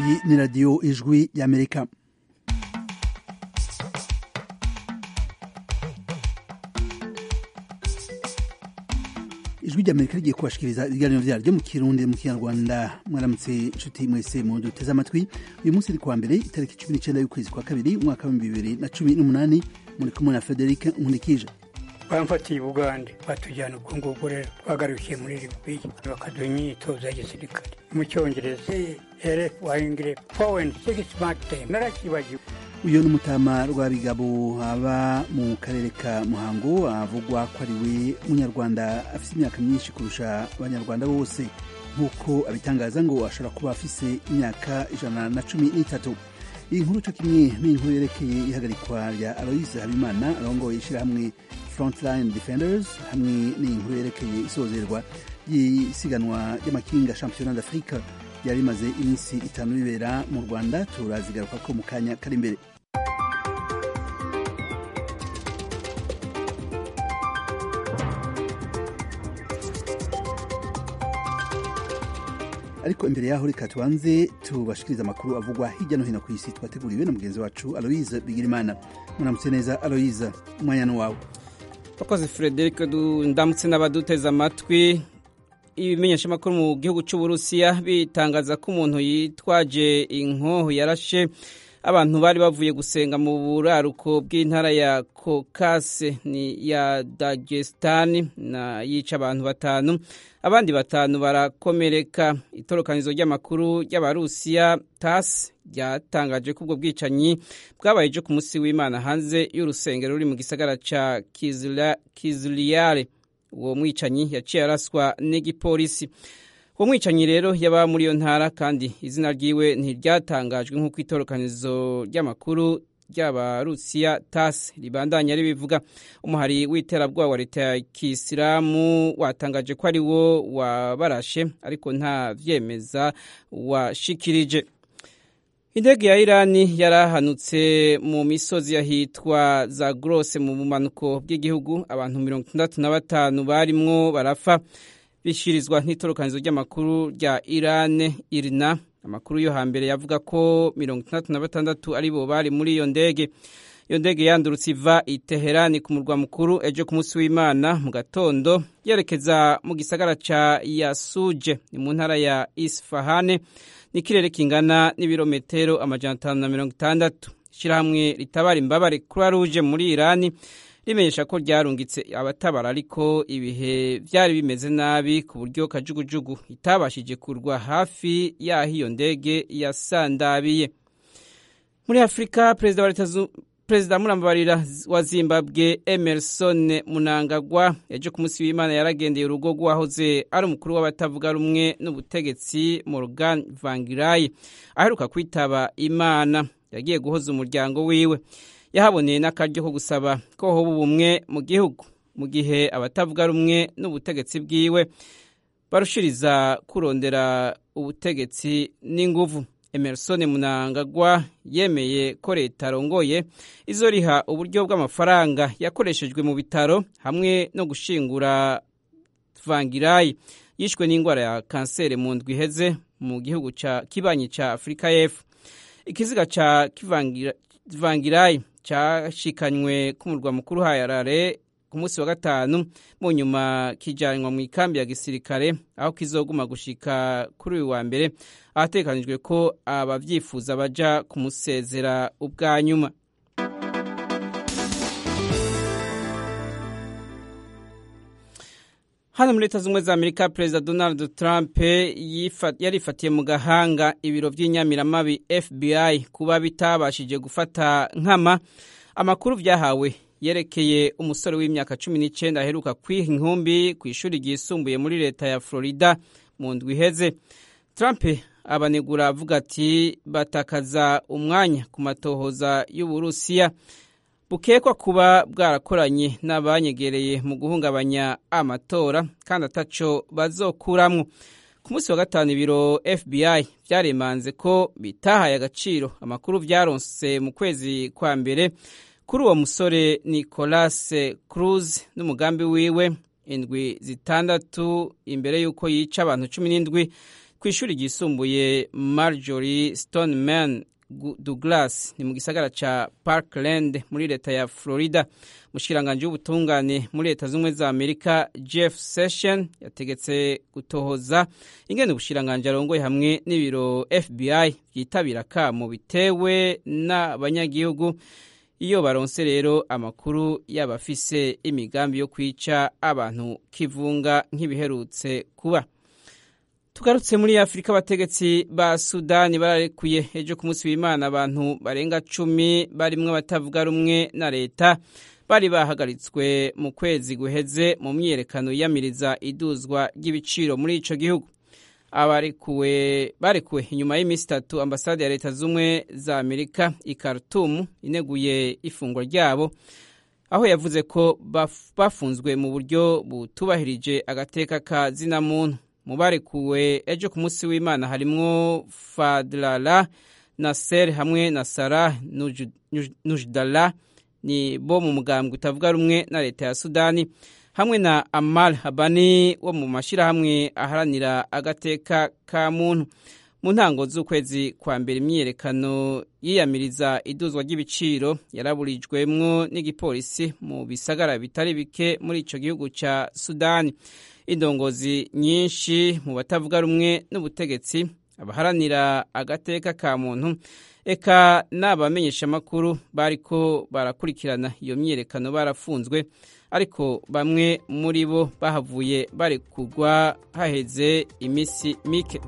iyi ni radiyo ijwi y'amerika ijwi ry'amerika rigiye kubashikiriza ibiganiro vyaryo mu kirundi mu kinyarwanda mwaramutse inshuti mwese mu duteze amatwi uyu munsi ni kuwa mbere itariki cumi n'icenda y'ukwezi kwa kabiri umwaka w'ibihumbi bibiri na cumi n'umunani muri kumwe na frederic nkunikije bamfatiye ubugande batujyana ubwo ngubwo rero twagarukiye muri libiya bakaduha imyitozo ya gisirikare mu cyongereza ere wahingire foweni sigisi makitemu narakibagiwe uyu ni umutama rwabigabo aba mu karere ka muhango avugwa ko ari we munyarwanda afite imyaka myinshi kurusha abanyarwanda bose nk'uko abitangaza ngo ashobora kuba afise imyaka ijana na cumi n'itatu iyi nkuru cyo kimwe n'inkuru yerekeye ihagarikwa rya aloise habimana arongoye ishyirahamwe frontline defenders hamwe n'inkuru yerekeye isozerwa ry'isiganwa ry'amakinga championnat d'afrique ryari rimaze iminsi itanu ribera mu rwanda turazigaruka ko mu kanya kari imbere ariko imbere yaho reka tubanze tubashikiriza amakuru avugwa hirya no hino ku isi twateguriwe na mugenzi wacu aloise bigirimana muramutse neza aloise umwanya wawe bakoze frederic ndamutse n'abaduteze amatwi ibimenyeshamakuru mu gihugu cy'uburusiya bitangaza ko umuntu yitwaje inkoho yarashe abantu bari bavuye gusenga mu buraruko bw'intara ya kokase ni ya dagesitani na yica abantu batanu abandi batanu barakomereka itorokanizo ry'amakuru ry'abarusiya tasi ryatangaje ko ubwo bwicanyi bwabaye ejo ku munsi w'imana hanze y'urusengero ruri mu gisagara cya kiziliyare uwo mwicanyi yaciye araswa n'igipolisi uwo mwicanyi rero yaba muri iyo ntara kandi izina ryiwe ntiryatangajwe nk'uko itorokanizo ry'amakuru ry'abarusiya tasi ribandanya ribivuga umuhari w'iterabwoba wa leta ya kisilamu watangaje ko ari wo wabarashe ariko nta vyemeza washikirije indege ya irani yarahanutse mu misozi yahitwa za grose mu bumanuko bw'igihugu abantu mirongo itandatu na batanu barimwo barafa bishirizwa n'itorokanizo ry'amakuru rya irane irina amakuru yo hambere yavuga ko mirongo itandatu na batandatu ari bo bari muri iyo ndege iyo ndege yandurutse iva i teherani ku murwa mukuru ejo ku munsi w'imana mu gatondo yerekeza mu gisagara ca yasuje ni mu ntara ya isfahane n'ikirere kingana n'ibirometero amajana atanu na mirongo itandatu ishyirahamwe ritabara imbabare croix rouge muri irani rimenyesha ko ryarungitse abatabara ariko ibihe byari bimeze nabi ku buryo kajugujugu itabashije kurwa hafi y'aho iyo ndege yasandabiye muri afurika perezida wa leta perezida murambabarira wa zimbabwe emerson munangagwa ejo ku munsi w'imana yaragendeye urugo rw'uwahoze ari umukuru w'abatavuga rumwe n'ubutegetsi morgan vangirai aheruka kwitaba imana yagiye guhoza umuryango wiwe yahaboneye n'akaryo ko gusaba ko hoba ubumwe mu gihugu mu gihe abatavuga rumwe n'ubutegetsi bwiwe barushiriza kurondera ubutegetsi n'inguvu emerson munangagwa yemeye ko leta arongoye izoriha uburyo bw'amafaranga yakoreshejwe mu bitaro hamwe no gushingura vangirayi yishwe n'indwara ya kanseri mu ndwi iheze mu gihugu ca kibanyi ca afurika y'epfo ikiziga ca vangirayi cyashikanywe ku murwa mukuru hayarare ku munsi wa gatanu mu nyuma kijyanwa mu ikambi ya gisirikare aho kizoguma gushika kuri uyu wa mbere ahatekanijwe ko ababyifuza baja kumusezera ubwa nyuma hano muri leta z'ubumwe za amerika perezida donald trump yarifatiye mu gahanga ibiro by'inyamiramabi fbi kuba bitabashije gufata nkama amakuru byahawe yerekeye umusore w'imyaka cumi n'icyenda aheruka kwiha inkumbi ku ishuri ryisumbuye muri leta ya florida mu ndwi iheze trump abanegura avuga ati batakaza umwanya ku matohoza y'uburusiya bukekwa kuba bwarakoranye n'abanyegereye mu guhungabanya amatora kandi ataco bazokuramwo ku munsi wa gatanu ibiro fbi byaremanze ko bitahaye agaciro amakuru byaronse mu kwezi kwa mbere kuri uwo musore nicolas cruz n'umugambi wiwe indwi zitandatu imbere y'uko yica abantu cumi n'indwi ku ishuri ryisumbuye marjorie stoneman douglas ni mu gisagara ca parkland muri leta ya florida mushikiranganje w'ubutungane muri leta z'ubumwe za amerika jeff session yategetse gutohoza ingene ubushiranganje arongoye hamwe n'ibiro fbi vyitabira kamo bitewe n'abanyagihugu iyo baronse rero amakuru y'abafise imigambi yo kwica abantu kivunga nk'ibiherutse kuba tugarutse muri afurika abategetsi ba sudani bararekuye ejo ku munsi w'imana abantu barenga cumi barimwo abatavuga rumwe na leta bari bahagaritswe mu kwezi guheze mu myiyerekano yiyamiriza iduzwa ry'ibiciro muri ico gihugu abarekuwe barekuwe inyuma y'iminsi itatu ambasade ya leta z'ubumwe za amerika i khartoum ineguye ifungwa ryabo aho yavuze ko bafunzwe mu buryo butubahirije agateka ka zina muntu mu barekuwe ejo ku munsi w'imana harimwo fadlala naser hamwe na sarah nujdala ni bo mu mugambwe utavuga rumwe na leta ya sudani hamwe na amal habani wo mu mashyirahamwe aharanira agateka ka muntu mu ntango z'ukwezi kwa mbere imyiyerekano yiyamiriza iduzwa ry'ibiciro yaraburijwemwo n'igipolisi mu bisagara bitari bike muri ico gihugu ca sudani indongozi nyinshi mu batavuga rumwe n'ubutegetsi abaharanira agateka ka muntu eka n'abamenyeshamakuru bariko barakurikirana iyo myiyerekano barafunzwe ariko bamwe muri bo bahavuye barekurwa haheze iminsi mike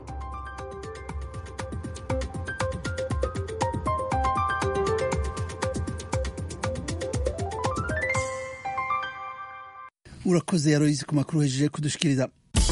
urakoze yaroyizi ku makuru hejeje kudushikiriza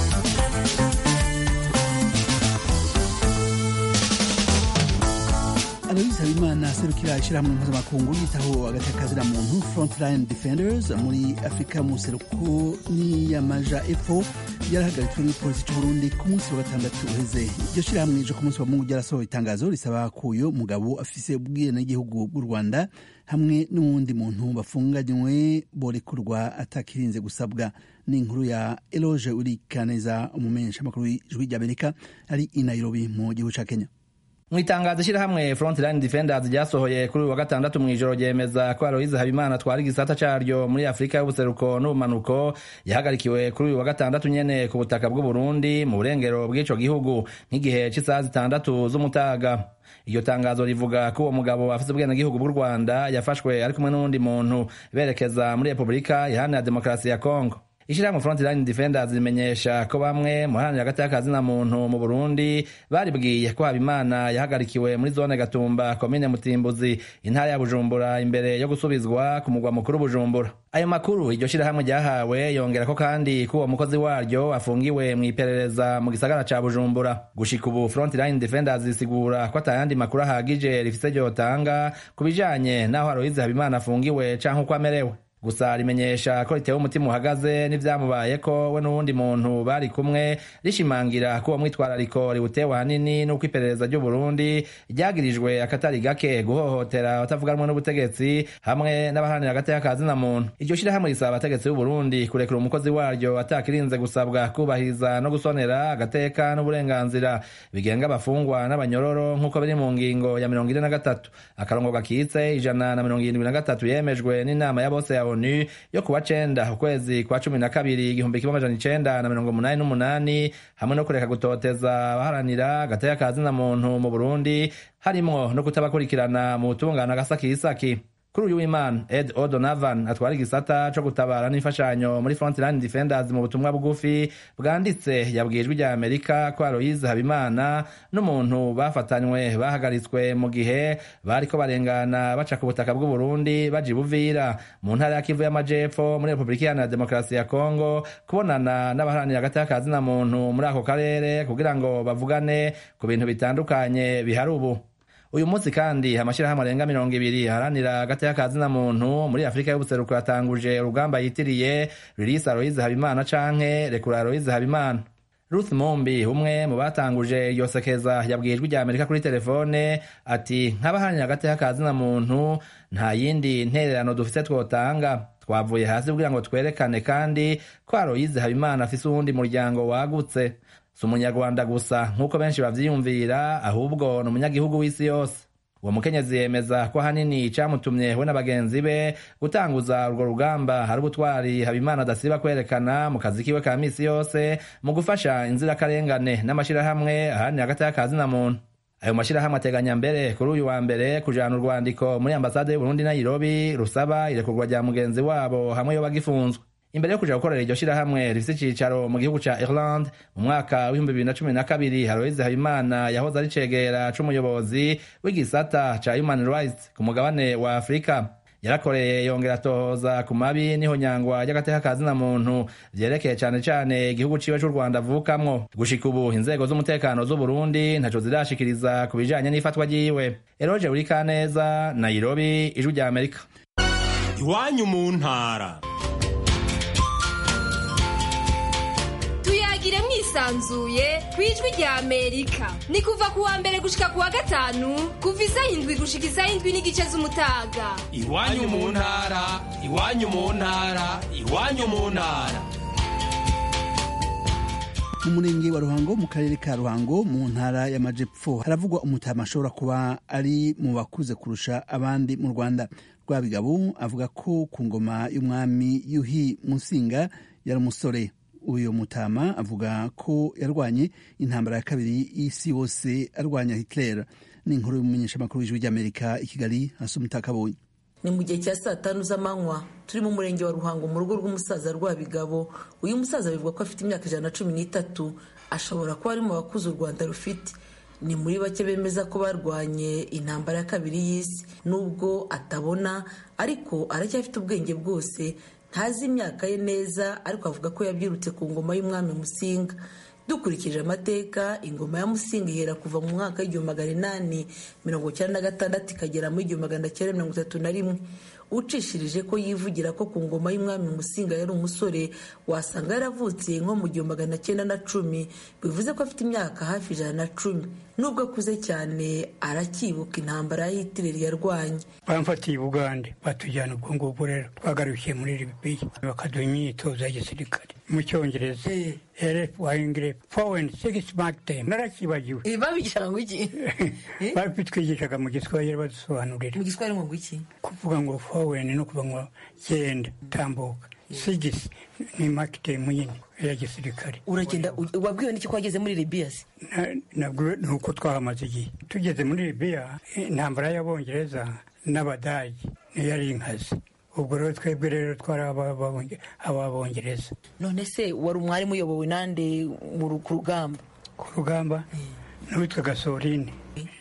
aloyizi habimana serukira ishyirahamwe mpuzamakungu yitaho agateka muntu frontline defenders muri afurika mu seruko n'iyamaja epfo yarahagaritswe n'igipolisi cy'uburundi ku munsi wa gatandatu uheze iryo shyirahamwe ejo ku munsi wa mungu ryarasohoye itangazo risaba ko uyo mugabo afise ubwenegihugu bw'u rwanda hamwe n'uwundi muntu bafunganywe borekurwa atakirinze gusabwa ni inkuru ya eloge urikaneza umumenyeshamakuru w'ijwi ry'amerika ari i nairobi mu gihugu ca kenya mu itangazo ishyirahamwe frontline defenders ryasohoye kuri uyu wa gatandatu mu ijoro ryemeza ko aloyize habimana atwara igisata caryo muri afurika y'ubuseruko n'ubumanuko yahagarikiwe kuri uyu wa gatandatu nyene ku butaka bw'uburundi mu burengero bw'ico gihugu nk'igihe c'isaha zitandatu z'umutaga iryo tangazo rivuga ko uwo mugabo afise ubwenegihugu bw'u rwanda yafashwe ari kumwe n'uwundi muntu berekeza muri repubulika iharanira demokarasi ya kongo ishyirahamwe frontline defenders rimenyesha ko bamwe mu haranira hagati y'akazina muntu mu burundi baribwiye ko habimana yahagarikiwe muri zone gatumba komine mutimbuzi intara ya bujumbura imbere yo gusubizwa ku mugwa mukuru bujumbura ayo makuru iryo shyirahamwe ryahawe yongera ko kandi ko uwo mukozi waryo afungiwe mu iperereza mu gisagara ca bujumbura gushika ubu frontline defenders risigura ko atayandi makuru ahagije rifise ryotanga ku bijanye n'aho aloyize habimana afungiwe canke uko amerewe gusa rimenyesha ko ritewe umutima uhagaze n'ivyamubayeko we n'uwundi muntu bari kumwe rishimangira ko uwo mwitwarariko riwutewe ahanini n'uko iperereza ry'uburundi ryagirijwe akatari gake guhohotera abatavuganwe n'ubutegetsi hamwe n'abaharanira hagati y'akazina muntu iryo shirahamwe risaba abategetsi b'uburundi kurekura umukozi waryo atakirinze gusabwa kubahiriza no gusonera agateka n'uburenganzira bigenga abafungwa n'abanyororo nk'uko biri mu ngingo ya mirongo ine na gatatu akarongo gakitse ijana na mirongo irindwi na gatatu yemejwe n'inama ya bose ya onu yo kuwa cenda ukwezi kwa cumi na kabiri igihumbi kimwe amajana icenda na mirongo umunani n'umunani hamwe no kureka gutoteza abaharanira agateka kazina muntu mu burundi harimwo no kutabakurikirana mu butungane agasakisaki kuri uyu w'imana ed odonavan atwara igisata co gutabara n'imfashanyo muri frontline defenders mu butumwa bugufi bwanditse yabwiye ijwi rya amerika ko aloyize habimana n'umuntu bafatanywe bahagaritswe mu gihe bariko barengana baca ku butaka bw'uburundi baja ibuvira mu ntara ya kivu y'amajepfo muri repubulika iharanira demokarasi ya kongo kubonana n'abaharanira hagati y'akazina muntu muri ako karere kugira ngo bavugane ku bintu bitandukanye bihari ubu uyu munsi kandi amashyirahamwe arenga mirongo ibiri haranira hagati y'akazina muntu muri afurika y'ubuseruko yatanguje urugamba yitiriye ririsi aloyize habimana canke rekura aloyize habimana ruth mumbi umwe mu batanguje iryo sekeza yabwiye ijwi rya amerika kuri telefone ati nk'abaharanira hagati y'akazina muntu nta yindi ntererano dufise twotanga twavuye hasi kugira ngo twerekane kandi ko aloyize habimana afise uwundi muryango wagutse si umunyarwanda gusa nk'uko benshi bavyiyumvira ahubwo ni umunyagihugu w'isi yose uwo mukenyezi yemeza ko ahanini icamutumye we na bagenzi be gutanguza urwo rugamba hari ubutwari habimana adasiba kwerekana mu kazi kiwe ka misi yose mu gufasha inzirakarengane n'amashirahamwe ahanini hagati y'akazi na muntu ayo mashirahamwe ateganya mbere kuri uyu wa mbere kujana urwandiko muri ambasade y'uburundi nairobi rusaba irekurwa rya mugenzi wabo hamwe yo bagifunzwe imbere yo kuja gukorera iryo shirahamwe rifise icicaro mu gihugu ca Ireland mu mwaka w'ibihumbi bibiri na cumi na kabiri Haroise Habimana yahoze ari cegera c'umuyobozi w'igisata ca Human Rights ku mugabane wa Afurika yarakoreye yongera atohoza ku mabi niho nyangwa ry'agateka ka zina muntu vyerekeye cane cane igihugu ciwe c'u Rwanda avukamwo gushika ubu inzego z'umutekano z'u Burundi ntaco zirashikiriza ku bijanye n'ifatwa ryiwe Eroje Urikaneza Nairobi ijwi rya Amerika iwanyu mu ntara tuyagire mwisanzuye ku ijwi rya amerika ni kuva ku wa mbere gushika ku wa gatanu kuva isaha indwi gushika isaha indwi n'igice z'umutaga iwanyu mu ntara iwanyu mu ntara iwanyu mu ntara mu murenge wa ruhango mu karere ka ruhango mu ntara y'amajepfo haravugwa umutama ashobora kuba ari mu bakuze kurusha abandi mu rwanda rwabigabo avuga ko ku ngoma y'umwami yuhi musinga yari umusore uyu mutama avuga ko yarwanye intambara ya kabiri y'isi yose arwanya hitler ni inkuru y'umumenyeshamakuru w'ijwi ry'amerika i kigali hasi umutakabonye ni mu gihe cya saa tanu z'amanywa turi mu murenge wa ruhango mu rugo rw'umusaza rwabigabo uyu musaza bivuga ko afite imyaka ijana na cumi n'itatu ashobora kuba ari mu bakuze u rwanda rufite ni muri bake bemeza ko barwanye intambara ya kabiri y'isi nubwo atabona ariko aracyafite ubwenge bwose ntazi imyaka ye neza ariko avuga ko yabyirutse ku ngoma y'umwami musinga dukurikije amateka ingoma ya musinga ihera kuva mu mwaka w'igihumbi magana inani mirongo icyenda na gatandatu ikagera mu igihumbi magana cyenda mirongo itatu na rimwe ucishirije ko yivugira ko ku ngoma y'umwami musinga yari umusore wasanga yaravutse nko mu gihumbi magana cyenda na cumi bivuze ko afite imyaka hafi ijana na cumi nubwo akuze cyane aracyibuka intambara ya hitireri yarwanye bamfatiye i bugande batujyana ubwo ngubwo rero twagarukiye muri libiya bakaduha imyitozo ya gisirikare mu cyongereza ere wayingire foweni sigisi makitemu narakibagiwe babigishaga ngo iki babitwigishaga mu giswahili badusobanurira mu giswahili ngo iki kuvuga ngo foweni no kuvuga ngo genda tambuka sigisi ni makitemu nyine ya gisirikare uragenda wabwiwe n'iki ko wageze muri libiya se nabwo ni uko twahamaze igihe tugeze muri libiya intambara y'abongereza n'abadage niyo yari inkazi ubwo rero twebwe rero twari ababongereza none se wari umwarimu uyobowe nande ku rugamba ku rugamba n'uwitwaga sorine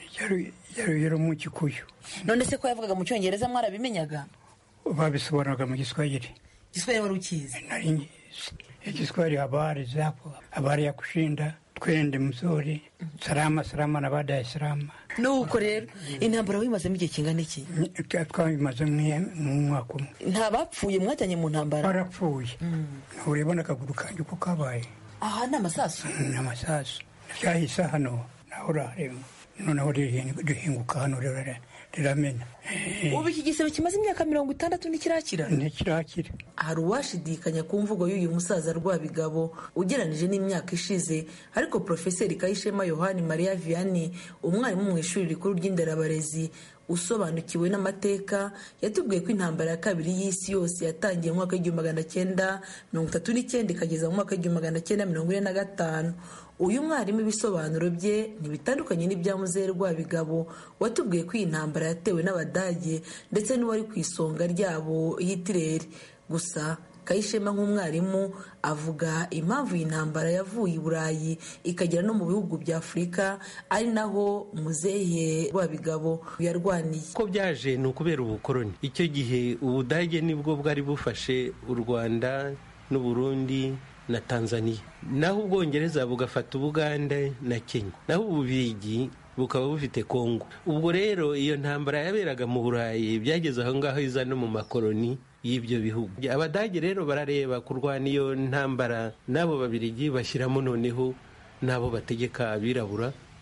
yari mu gikuyu none se ko yavugaga mu cyongereza mwarabimenyaga babisobanuraga mu giswahili giswahili wari ukizi nari ngizi igiswahili habari zapo habari ya kushinda twende mzuri salama salama na baada ya salama nuko rero intambara wimazemo igihe kingana iki twabimaze mu mwaka umwe nta bapfuye mwajyanye mu ntambara barapfuye ntureba akaguru kanjye uko kabaye aha ni amasasu ni amasasu ryahise hano naho urareba noneho rihinguka hano riramena ubu iki gisebe kimaze imyaka mirongo itandatu ntikirakira ntikirakira hari uwashidikanya ku mvugo y'uyu musaza rwabigabo ugeranije n'imyaka ishize ariko porofeseri kayishema yohani mariya vianney umwarimu mu ishuri rikuru ry'inderabarezi usobanukiwe n'amateka yatubwiye ko intambara ya kabiri y'isi yose yatangiye mu mwaka w'igihumbi magana cyenda mirongo itatu n'icyenda ikageza mu mwaka w'igihumbi magana cyenda mirongo ine na gatanu uyu mwarimu ibisobanuro bye ntibitandukanye n'ibya muzehe rwabigabo watubwiye ko iyi ntambara yatewe n'abadage ndetse n'uwari ku isonga ryabo hitireri gusa kayishema nk'umwarimu avuga impamvu iyi ntambara yavuye i burayi ikagera no mu bihugu bya afurika ari naho muzehe rwabigabo yarwaniye uko byaje ni ukubera ubukoroni icyo gihe ubudage nibwo bwari bufashe u rwanda n'uburundi na tanzania naho ubwongereza bugafata ubuganda na kenya naho ububigi bukaba bufite kongo ubwo rero iyo ntambara yaberaga mu burayi byageze aho ngaho iza no mu makoroni y'ibyo bihugu abadage rero barareba kurwana iyo ntambara n'abo babirigi bashyiramo noneho n'abo bategeka abirabura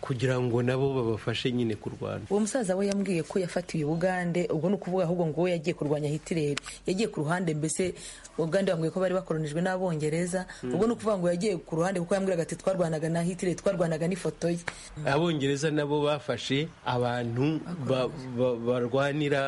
kugira ngo nabo babafashe nyine kurwana uwo musaza we yambwiye ko yafatiwe ubugande ubwo ni ukuvuga ahubwo ngo we yagiye kurwanya hitireri yagiye ku ruhande mbese ubugande bambwiye ko bari bakoronijwe n'abongereza ubwo ni ukuvuga ngo yagiye ku ruhande kuko yambwiraga ati twarwanaga na hitireri twarwanaga n'ifoto ye abongereza nabo bafashe abantu ba- ba- barwanira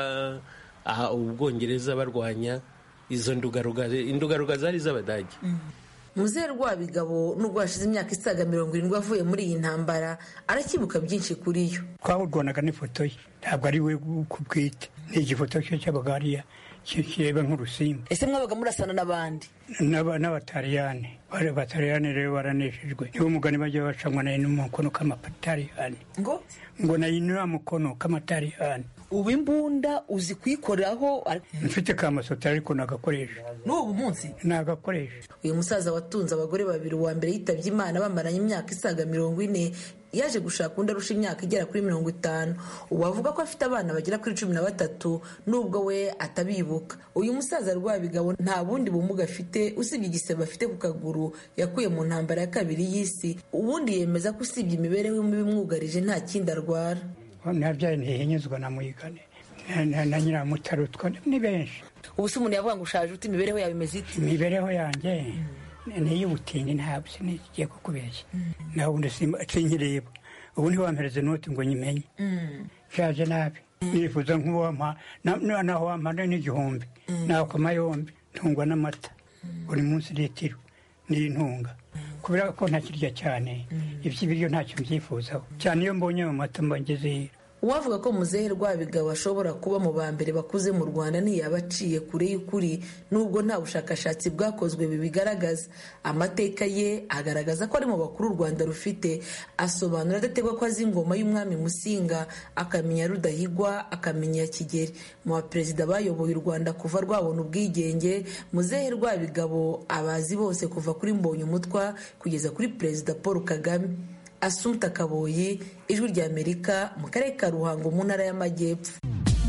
aha ubwongereza barwanya izo ndugaruga indugaruga zari iz'abadage muzehe rwabigabo nubwo hashize imyaka isaga mirongo irindwi avuye muri iyi ntambara arakibuka byinshi kuri yo twawurwanaga n'ifoto ye ntabwo ari we ku bwite ni igifoto cye cyabaga hariya ki- kireba nk'urusimbi ese mwabaga murasana n'abandi N'aba- n'abataliyani bari abataliyani rero baraneshejwe niwo mugani bajya bacamwa nayo n'umukono k'amataliyani ngo ngo nayo ni wa mukono k'amataliyani ubu imbunda uzi kuyikoraho mfite ka masota ariko nagakoresha n'ubu munsi nagakoresha uyu musaza watunze abagore babiri uwa mbere yitabye imana bamaranye imyaka isaga mirongo ine yaje gushaka undi arusha imyaka igera kuri mirongo itanu ubu avuga ko afite abana bagera kuri cumi na batatu nubwo we atabibuka uyu musaza rwabigabo nta bundi bumuga afite usibye igisebe afite ku kaguru yakuye mu ntambara ya kabiri y'isi ubundi yemeza ko usibye imibereho mibi imwugarije nta kindi arwara nabyaye ntihinyuzwa na muyigane na- na- na nyiramutaro ni benshi ubu se umuntu yavuga ngo ushaje ute imibereho yawe imeze ite imibereho yanjye ni iy'ubutindi ntabwo sinigiye kukubeshya nawe ubundi simba- sinkireba ubu ntiwampereze noti ngo nyimenye nshaje nabi nifuza nk'uwampa na- na- naho wampa n'igihumbi nakoma yombi ntungwa n'amata buri munsi litiro n'intunga kubera ko ntakirya cyane iby'ibiryo ntacyo mbyifuzaho cyane iyo mbonye ayo mata mba ngeze uwavuga ko muzehe rwabigabo ashobora kuba mu ba mbere bakuze mu rwanda ntiyaba aciye kure y'ukuri nubwo nta bushakashatsi bwakozwe bibigaragaza amateka ye agaragaza ko ari mu bakuru u rwanda rufite asobanura adategwa ko azi ingoma y'umwami musinga akamenya rudahigwa akamenya kigeri mu baperezida bayoboye u rwanda kuva rwabona ubwigenge muzehe rwabigabo abazi bose kuva kuri mbonye umutwa kugeza kuri perezida paul kagame asumta kaboyi ijwi rya amerika mu karere ka ruhango mu ntara y'amajyepfo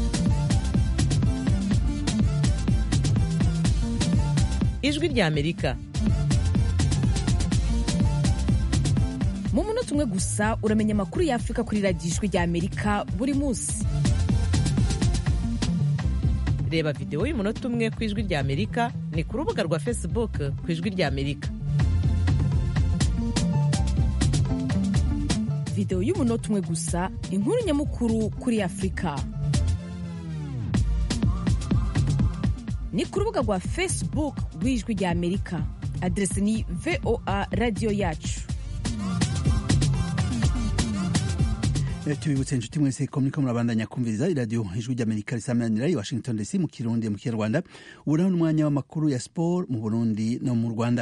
ijwi rya amerika mu munota umwe gusa uramenya amakuru y'afurika kuri radiyo ijwi rya amerika buri munsi reba videwo y'umunota umwe ku ijwi rya amerika ni ku rubuga rwa facebook ku ijwi rya amerika videwo y'umunota umwe gusa inkuru nyamukuru kuri afurika ni ku rubuga rwa facebook rw'ijwi rya amerika aderesi ni voa radiyo yacu tubibutse inshuti mwese ko muriko murabandanya kumviriza iradiyo ijwi ry'amerika risamanira i washington dc mu kirundi mu kinyarwanda ubu naho n'umwanya w'amakuru ya siporo mu burundi no mu rwanda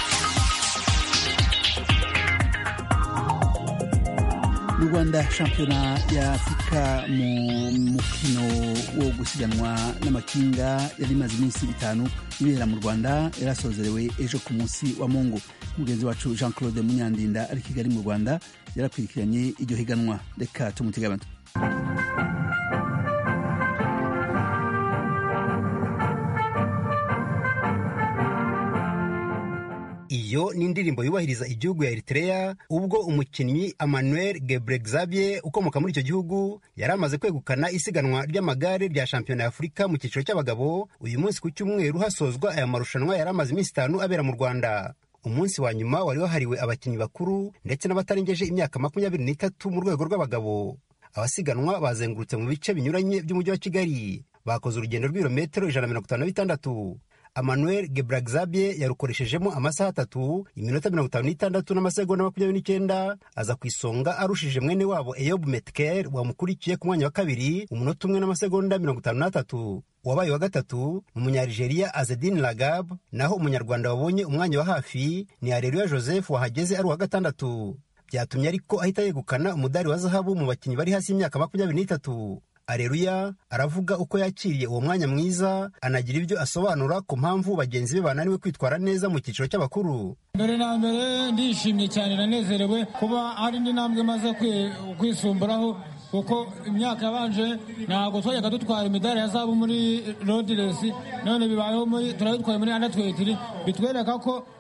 mu rwanda shampiyona ya afurika mu mukino wo gusiganwa n'amakinga yari imaze iminsi itanu ibera mu rwanda yarasozerewe ejo ku munsi wa mungu mugenzi wacu jean claude munyandinda ari kigali mu rwanda yarakurikiranye iryo higanwa reka tumutega amatwi iyo ni indirimbo yubahiriza igihugu ya Eritrea ubwo umukinnyi Emmanuel Gebrexiabier ukomoka muri icyo gihugu yari amaze kwegukana isiganwa ry'amagare rya shampiyona ya Afurika mu cyiciro cy'abagabo uyu munsi ku cyumweru hasozwa aya marushanwa yari amaze iminsi itanu abera mu Rwanda umunsi wa nyuma wari wahariwe abakinnyi bakuru ndetse n'abatarengeje imyaka makumyabiri n'itatu mu rwego rw'abagabo abasiganwa bazengurutse mu bice binyuranye by'umujyi wa Kigali bakoze urugendo rw'ibirometero ijana na mirongo itanu na bitandatu Emmanuel Gebragzabier yarukoreshejemo amasaha atatu iminota mirongo itanu n'itandatu n'amasegonda makumyabiri n'icyenda aza ku isonga arushije mwene wabo Eyob Metkel wamukurikiye ku mwanya wa kabiri umunota umwe n'amasegonda mirongo itanu n'atatu uwabaye wa gatatu ni umunyarigeria Azedin Lagab naho umunyarwanda wabonye umwanya wa hafi ni Areruya Joseph wahageze ari uwa gatandatu byatumye ariko ahita yegukana umudari wa zahabu mu bakinnyi bari hasi y'imyaka makumyabiri n'itatu areruya aravuga uko yakiriye uwo mwanya mwiza anagira ibyo asobanura ku mpamvu bagenzi be bananiwe kwitwara neza mu cyiciro cy'abakuru mbere na mbere ndishimye cyane nanezerewe kuba hari indi ntambwe maze kwisumburaho kuko imyaka yabanje ntabwo twajyaga dutwara imidari ya zahabu muri rodiresi none bibayeho muri turabitwaye muri andatwetiri bitwereka ko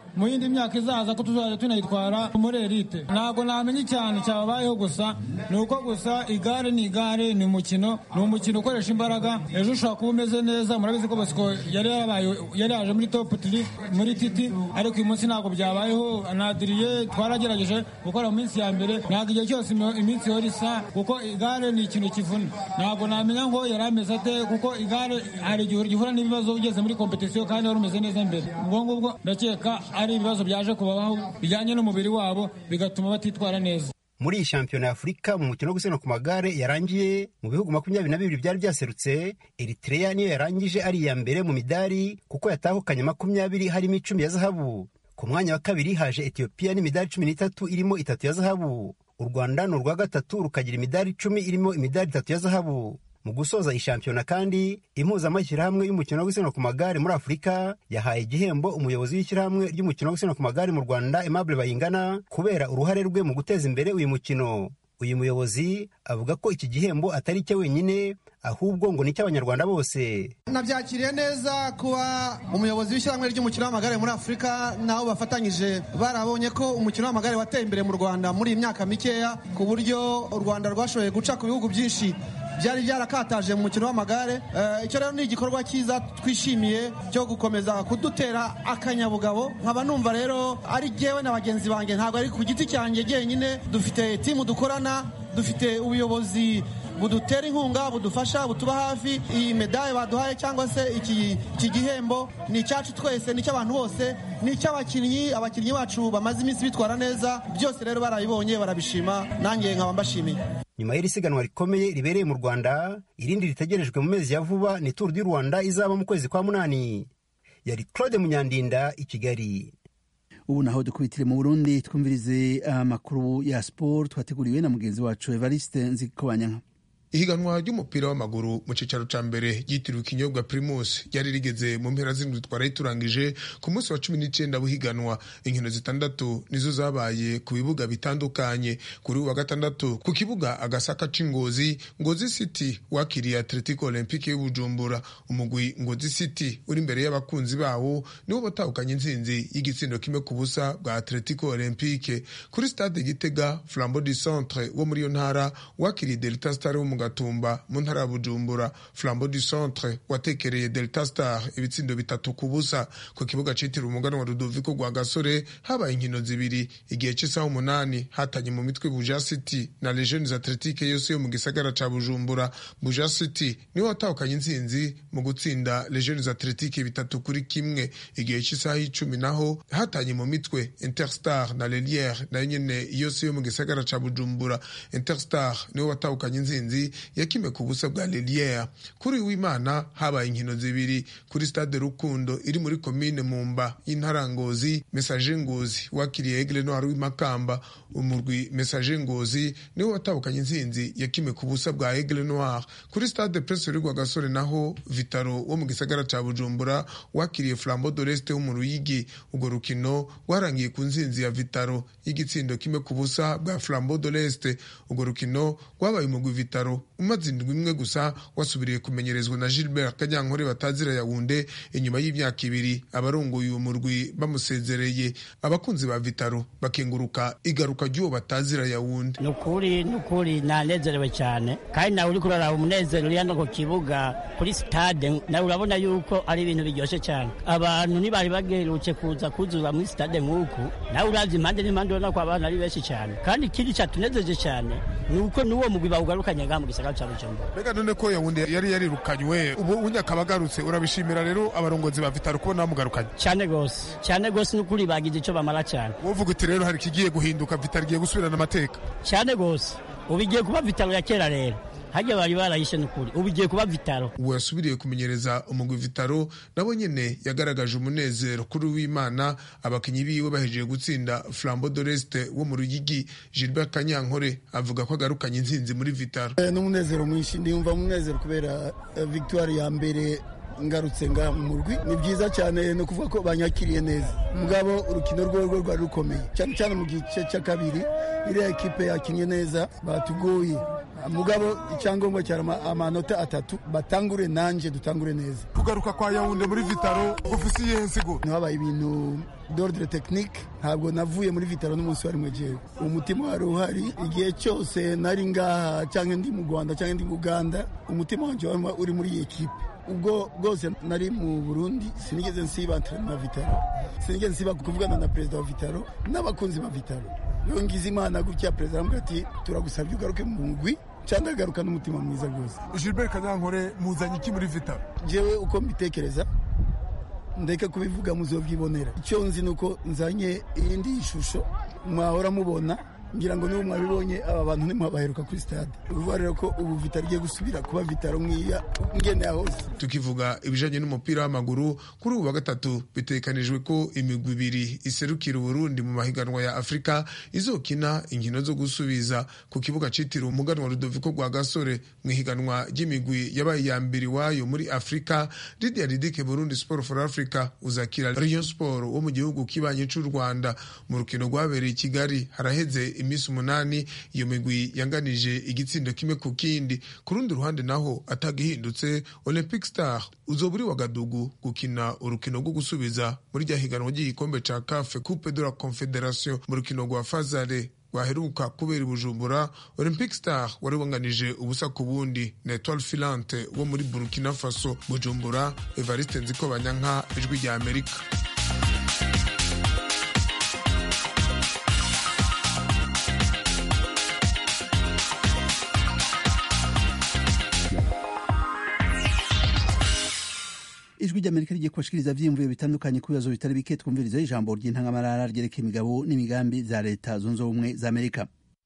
mu yindi myaka izaza ko tuzajya tunayitwara muri elite ntabwo namenya icyane cyababayeho gusa ni uko gusa igare ni igare ni umukino ni umukino ukoresha imbaraga ejo ushobora kuba umeze neza murabizi ko bosco yari yarabaye yari yaje muri top tiri muri titi ariko uyu munsi ntabwo byabayeho nadiriye twaragerageje gukora mu minsi ya mbere ntabwo igihe cyose iminsi ihora isa kuko igare ni ikintu kivuna ntabwo namenya ngo yari ameze ate kuko igare hari igihe gihura n'ibibazo ugeze muri kompetisiyo kandi wari umeze neza mbere ubwo ngubwo ndakeka ari ibibazo byaje kubabaho bijyanye n'umubiri wabo bigatuma batitwara neza muri iyi shampiyona ya afurika mu mukino wo gusiganwa ku magare yarangiye mu bihugu makumyabiri na bibiri byari byaserutse eritrea niyo yarangije ari iya mbere mu midari kuko yatahukanye makumyabiri harimo icumi ya zahabu ku mwanya wa kabiri haje etiyopiya n'imidari cumi n'itatu irimo itatu ya zahabu u rwanda ni urwa gatatu rukagira imidari icumi irimo imidari itatu ya zahabu mu gusoza iyi shampiyona kandi impuzamashyirahamwe y'umukino wo gusiganwa ku magare muri afurika yahaye igihembo umuyobozi w'ishyirahamwe ry'umukino wo gusiganwa ku magare mu rwanda aimable bayingana kubera uruhare rwe mu guteza imbere uyu mukino uyu muyobozi avuga ko iki gihembo atari icye wenyine ahubwo ngo ni icy'abanyarwanda bose nabyakiriye neza kuba umuyobozi w'ishyirahamwe ry'umukino w'amagare muri afurika nabo bafatanyije barabonye ko umukino w'amagare wateye imbere mu rwanda muri iyi myaka mikeya ku buryo u rwanda rwashoboye guca ku bihugu byinshi byari byarakataje mu mukino w'amagare icyo rero ni igikorwa cyiza twishimiye cyo gukomeza kudutera akanyabugabo nkaba numva rero ari jyewe na bagenzi banjye ntabwo ari ku giti cyanjye jyenyine dufite timu dukorana dufite ubuyobozi budutera inkunga budufasha butuba hafi iyi medaye baduhaye cyangwa se iki gihembo ni icyacu twese ni icy'abantu bose ni icy'abakinnyi abakinnyi bacu bamaze iminsi bitwara neza byose rero barabibonye barabishima nanjye nkaba mbashimiye nyuma y'iri siganwa rikomeye ribereye mu rwanda irindi ritegerejwe mu mezi ya vuba ni turu du rwanda izaba mu kwezi kwa munani yari claude munyandinda i kigali ubu naho dukubitire mu burundi twumvirize amakuru ya siporo twateguriwe na mugenzi wacu evariste nzikobanyanka ihiganwa ry'umupira w'amaguru mu cyicaro cya mbere ryitiriwe ikinyobwa primus ryari rigeze mu mpera z'indwi twari turangije ku munsi wa cumi n'icyenda w'ihiganwa inkino zitandatu nizo zabaye ku bibuga bitandukanye kuri uwa gatandatu ku kibuga agasaka c'ingozi ngozi city wakiriye atletico olympique y'ubujumbura umugwi ngozi city uri imbere y'abakunzi bawo niwo batahukanye intsinzi y'igitsindo kimwe ku busa bwa atletico olympique kuri stade gitega flambeau du centre wo muri iyo ntara wakiriye delta star wo mu gatumba mu ntara ya bujumbura flambeau du centre watekereye delta star ibitsindo bitatu ku busa ku kibuga citiriwe umuganwa rudoviko rwa gasore habaye inkino zibiri igihe cy'isaha umunani hatanye mu mitwe buja city na legiones atletique yose yo mu gisagara ca bujumbura buja city niwe watahukanye intsinzi mu gutsinda legiones atletique bitatu kuri kimwe igihe cy'isaha y'icumi naho hatanye mu mitwe interstar na leliere nayo nyene yose yo mu gisagara ca bujumbura interstar niwe watahukanye intsinzi yakime ku busa bwa leliere kuri w'imana habaye inkino zibiri kuri stade rukundo iri muri komine mumba y'intara ngozi mesaje ngozi wakiriye egle noir w'imakamba umurwi mesaje ngozi niwe watahukanye intsinzi yakime ku busa bwa egle noir kuri stade prince rwa gasore naho vitaro wo mu gisagara ca bujumbura wakiriye flambeau de l'est wo mu ruyigi urwo rukino rwarangiye ku ntsinzi ya vitaro y'igitsindo kimwe ku busa bwa flambeau de l'est urwo rukino rwabaye umugwi vitaro umaze indwi imwe gusa wasubiriye kumenyerezwa na gilbert kanyankore batazira yawunde inyuma y'imyaka ibiri abarongoye uwo murwi bamusezereye abakunzi ba vitaro bakenguruka igaruka ry'uwo batazira yawunde ni ukuri ni ukuri nanezerewe cyane kandi nawe uri kuraraba umunezero uri hano ku kibuga kuri sitade nawe urabona yuko ari ibintu biryoshye cyane abantu ntibari bagerutse kuza kuzura muri sitade nk'uku nawe uravye impande n'impande ubona ko abantu ari benshi cyane kandi ikindi cyatunezeje cyane ni uko n'uwo mugwi bawugarukanye ngaha mu gisagara cya bujumbura mbega none ko yawunde yari yarirukanywe ubu unyakaba agarutse urabishimira rero abarongozi ba vitaro kubona bamugarukanye cyane rwose cyane rwose ni ukuri bagize icyo bamara cyane wovuga uti rero hari ikigiye guhinduka vitaro igiye gusubirana amateka cyane rwose ubu igiye kuba vitaro ya kera rero hajya bari barayishe n'ukuri ubu igiye kuba vitaro ubu yasubiriye kumenyereza umugwi vitaro nabo nyene yagaragaje umunezero kuri w'imana abakinyi biwe bahejeje gutsinda flambeau de l'est wo mu ruyigi gilbert kanyankore avuga ko agarukanye intsinzi muri vitaro n'umunezero mwinshi ndiyumva umunezero kubera victoire ya mbere ngarutse ngaha mu murwi ni byiza cyane ni ukuvuga ko banyakiriye neza mugabo urukino rwo rwo rwari rukomeye cyane cyane mu gice cya kabiri iriya ekipe yakinnye neza batugoye mugabo icyangombwa cyari amanota atatu batangure nanjye dutangure neza kugaruka kwa yawunde muri vitaro ufise iyihe nsigo habaye ibintu d'ordre technique ntabwo navuye muri vitaro n'umunsi wari mwejewe umutima wari uhari igihe cyose nari ngaha cyangwa ndi mu rwanda cyangwa ndi mu uganda umutima wanjye wari uri muri iyi ekipe ubwo bwose nari mu burundi sinigeze nsiba na vitaro sinigeze nsiba kuvugana na perezida wa vitaro n'abakunzi ba vitaro iyo ngize imana gutya perezida aramubwira ati turagusabye ugaruke mu mugwi cyangwa agaruka n'umutima mwiza rwose gilbert kanyankore muzanye iki muri vitaro njyewe uko mbitekereza ndeke kubivuga muzobyibonera icyo nzi ni uko nzanye iyindi shusho mwahora mubona ngira ngo niba mwabibonye aba bantu ntimwabaheruka kuri stade uvuga rero ko ubu vitaro igiye gusubira kuba vitaro nk'iya ngeneye hose tukivuga ibijanye n'umupira w'amaguru kuri ubu wa gatatu bitekanijwe ko imigwi ibiri iserukira uburundi mu mahiganwa ya afurika izokina inkino zo gusubiza ku kibuga citiriwe umuganwa rudoviko rwa gasore mu ihiganwa ry'imigwi yabaye iya mbere iwayo muri afurika lidia ridike burundi sport for africa uzakira rayon sport wo mu gihugu kibanye c'u rwanda mu rukino rwabereye i kigali haraheze iminsi umunani iyo migwi yanganije igitsindo kimwe ku kindi ku rundi ruhande naho atagihindutse olympic star uzoba uri wagadugu gukina urukino rwo gusubiza muri rya higanwa ry'igikombe ca cafe coupe de la confederation mu rukino rwa fazare rwaheruka kubera i bujumbura olympic star wari wanganije ubusa ku bundi na etoile filante wo muri burkina faso bujumbura evariste nziko banyanka ijwi rya amerika ijwi ry'amerika rigiye kubashikiriza vyiyumviro bitandukanye ku bibazo bitari bike twumviriza ijambo ry'intangamarara ryerekeye imigabo n'imigambi za leta zunze ubumwe za amerika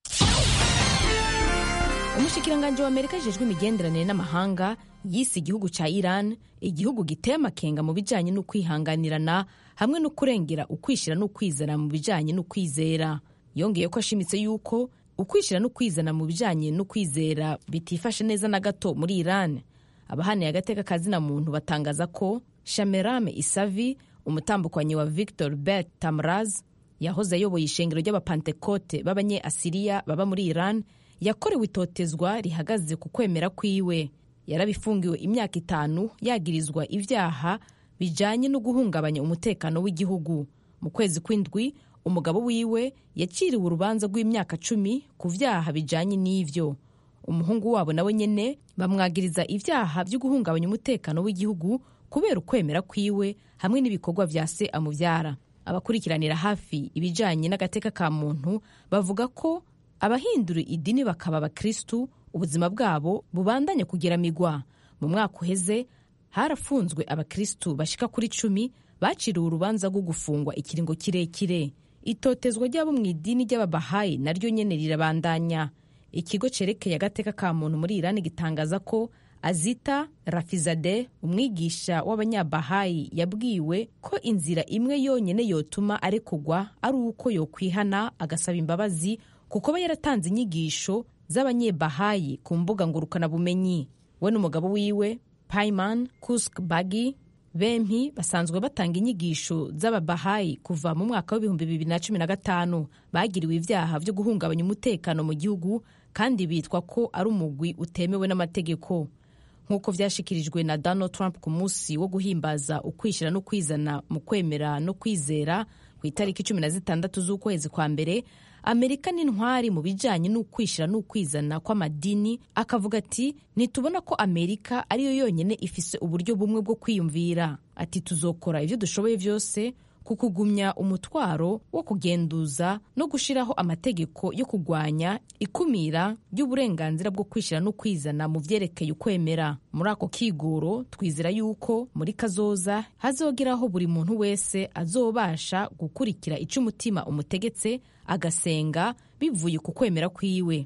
umushikiranganji wa amerika ajejwe imigenderanire n'amahanga yise igihugu ca iran igihugu giteye amakenga mu bijanye n'ukwihanganirana hamwe no kurengera ukwishira n'ukwizana mu bijanye n'ukwizera yongeye ko ashimitse yuko ukwishira n'ukwizana mu bijanye n'ukwizera bitifashe neza na gato muri iran abahaniye agateka kazina muntu batangaza ko shamerame isavi umutambukanyi wa victor bet tamraz yahoze ayoboye ishengero ry'abapantekote b'abanye asiriya baba muri iran yakorewe itotezwa rihagaze ku kwemera kwiwe yarabifungiwe imyaka itanu yagirizwa ibyaha bijanye no guhungabanya umutekano w'igihugu mu kwezi kw'indwi umugabo wiwe yaciriwe urubanza rw'imyaka cumi ku vyaha bijanye n'ivyo umuhungu wabo nawe nyene bamwagiriza ivyaha vyo guhungabanya umutekano w'igihugu kubera ukwemera kwiwe hamwe n'ibikorwa vya se amuvyara abakurikiranira hafi ibijanye n'agateka ka muntu bavuga ko abahindura idini bakaba abakristu ubuzima bwabo bubandanya kugeramigwa mu mwaka uheze harafunzwe abakristu bashika kuri cumi baciriwe urubanza rwo gufungwa ikiringo kirekire itotezwa ry'abo mu idini ry'ababahayi naryo nyene rirabandanya ikigo cerekeye agateka ka muntu muri irani gitangaza ko azita rafizade umwigisha w'abanyabahayi yabwiwe ko inzira imwe yonyine yotuma arekugwa ari uko yokwihana agasaba imbabazi kuko aba yaratanze inyigisho z'abanyebahayi ku mbuga ngurukanabumenyi we n'umugabo wiwe paiman kusk bagi bempi basanzwe batanga inyigisho z'ababahayi kuva mu mwaka w'ibihumbi bibiri na cumi na gatanu bagiriwe ibyaha byo guhungabanya umutekano mu gihugu kandi bitwa ko ari umugwi utemewe n'amategeko nk'uko byashyikirijwe na donald trump ku munsi wo guhimbaza ukwishyira no kwizana mu kwemera no kwizera ku itariki cumi na zitandatu z'ukwezi kwa mbere amerika n'intwari mu bijyanye n'ukwishyira n'ukwizana kw'amadini akavuga ati ntitubona ko amerika ariyo yonyine ifise uburyo bumwe bwo kwiyumvira ati tuzokora ibyo dushoboye byose ku kugumya umutwaro wo kugenduza no gushyiraho amategeko yo kurwanya ikumira ry'uburenganzira bwo kwishyira no kwizana mu byerekeye ukwemera muri ako kigoro twizera yuko muri kazoza hazogeraho buri muntu wese azobasha gukurikira icyo umutima umutegetse agasenga bivuye ku kwemera kwiwe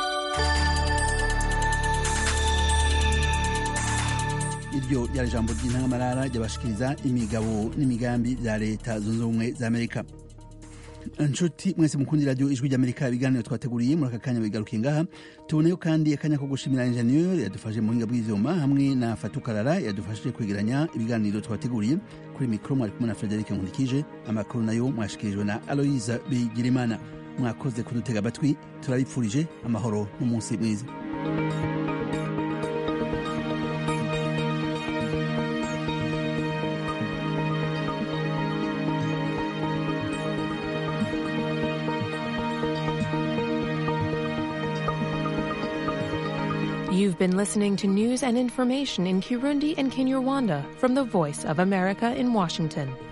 iryo ryari ijambo ry'intangamarara ryabashikiriza imigabo n'imigambi bya leta zunze ubumwe za amerika inshuti mwese mukundi radiyo ijwi ry'amerika ibiganiro twateguriye muri aka kanya bigarukiye ngaha tuboneyo kandi akanya ko gushimira injeniyeri yadufashe mu buhinga bw'ivyuma hamwe na fatukarara yadufashije kwegeranya ibiganiro twateguriye kuri mikoro mwari kumwe na frederic nkundikije amakuru nayo mwashikirijwe na aloyiza bigirimana mwakoze kudutega amatwi turabipfurije amahoro n'umunsi mwiza You've been listening to news and information in Kirundi and Kinyarwanda from the Voice of America in Washington.